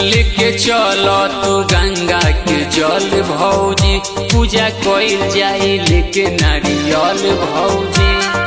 लेके चल तू गंगा के जल भौजी पूजा कइल जाई लेके नारियल भौजी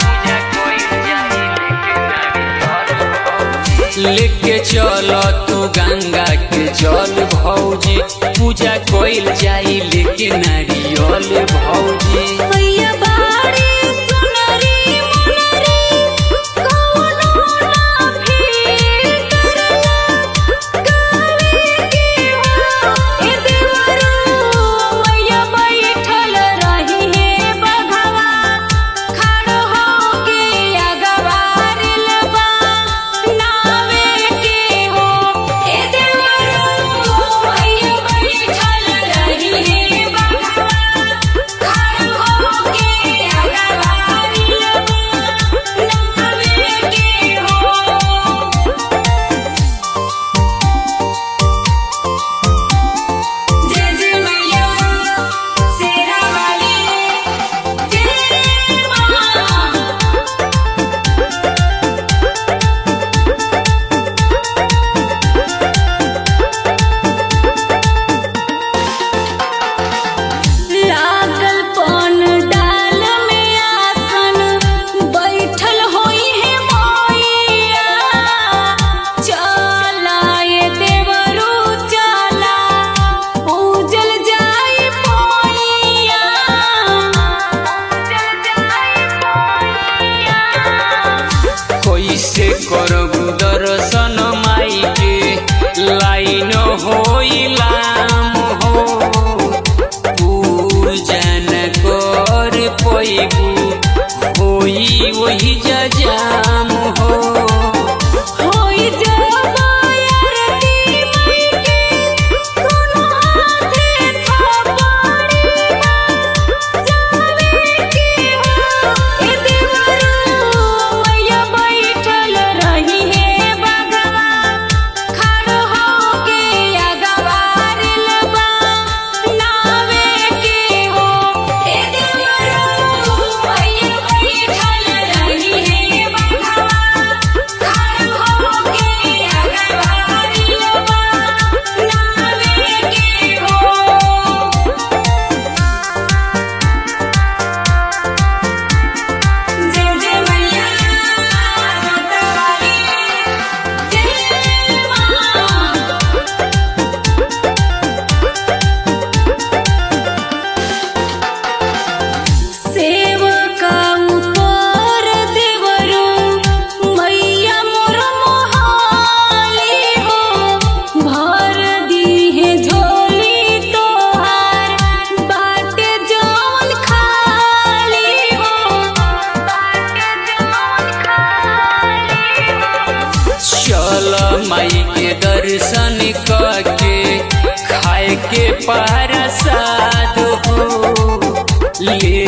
लेके चल तू गंगा के जल भौजी पूजा कइल जाई लेके नारियल भौजी मैया बाड़ी सुनरी मुनरी कौनो ना फिर करला गावे के हो ए देवरू मैया बैठल रही हे बघवा खड़ हो के अगवारिल बा नावे के हो ए देवरू मैया बैठल रही हे बघवा खड़ हो के अगवारिल बा नावे के हो जय जय मैया शेरा वाली जय मां लागल पन डाल में आसन बैठल होई है मैया चला ये देवरू चला पूजल जाई मैया पूजल जाई मैया कैसे करबू दर्शन माई के लाइन होइलाम हो पूजन कर पैबू होई वही जजाम हो होई जबायरती मई के कोनो हाथे थपड़ी जावे के हो ए देवरू मैया बैठल रही हे बगवा खड़ हो के अगवारिल बा नावे के हो ए देवरू मैया बैठल रही हे बगवा खड़ हो के अगवारिल बा नावे के हो जय जय मैया रतवाली जय मां सेवका ऊपर देवरू मैया मोर मोहाली हो भर दीहे झोली तोहार बाटे जौन खाली हो बाटे जौन खाली हो चल माई के दर्शन करके खाए के प्रसाद हो ले